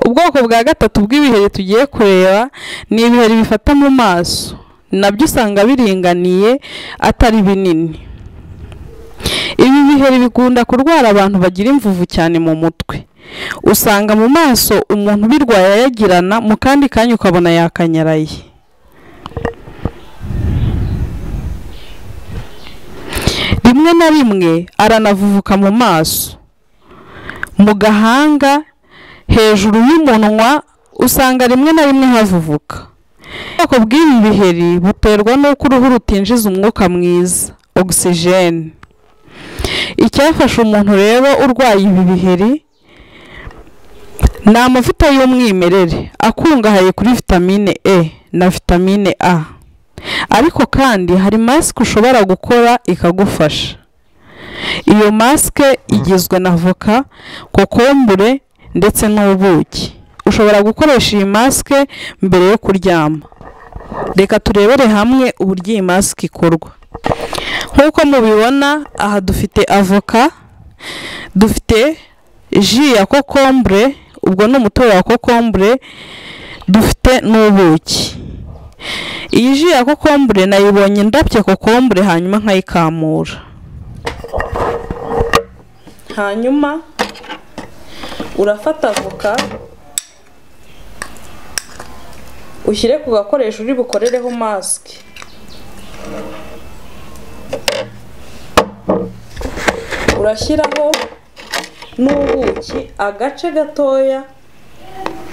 Ubwoko bwa gatatu bw'ibiheri tugiye kureba ni ibiheri bifata mu maso nabyo usanga biringaniye atari binini. Ibi biheri bikunda kurwara abantu bagira imvuvu cyane mu mutwe. Usanga mu maso umuntu ubirwaye ayagirana mu kandi kanya ukabona yakanyaraye. Rimwe na rimwe aranavuvuka mu maso, mu gahanga, hejuru y'umunwa usanga rimwe na rimwe havuvuka. Ubwoko bw'ibi biheri buterwa n'uko uruhu rutinjiza umwuka mwiza (oxygène). Icyafasha umuntu rero urwaye ibi biheri ni amavuta y'umwimerere akungahaye kuri vitamine E na vitamine A, ariko kandi hari masike ushobora gukora ikagufasha. Iyo masike igizwe na voka, kokombure ndetse n'ubuki. Ushobora gukoresha iyi masike mbere yo kuryama. Reka turebere hamwe uburyo iyi masike ikorwa. Nk'uko mubibona aha dufite avoka, dufite ji ya kokombure ubwo ni umutobe wa kokombure, dufite n'ubuki. Iyi ji ya kokombure nayibonye ndabye kokombure hanyuma nkayikamura, hanyuma urafata avoka ushyire ku gakoresho uri bukorereho masike. Urashyiraho n'ubuki agace gatoya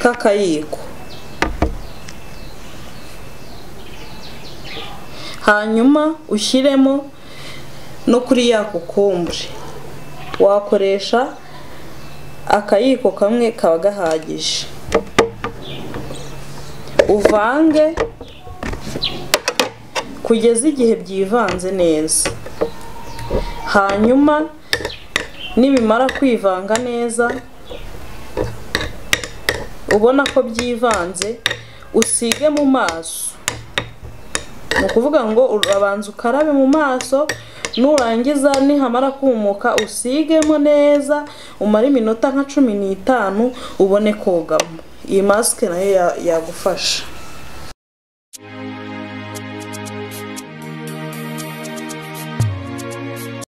k'akayiko, hanyuma ushyiremo no kuri ya kokombure. Wakoresha akayiko kamwe kaba gahagije. Uvange kugeza igihe byivanze neza, hanyuma nibimara kwivanga neza ubona ko byivanze usige mu maso. Ni ukuvuga ngo urabanza ukarabe mu maso nurangiza nihamara kumuka usigemo neza umare iminota nka cumi n'itanu ubone kogamo. Iyi masike nayo yagufasha.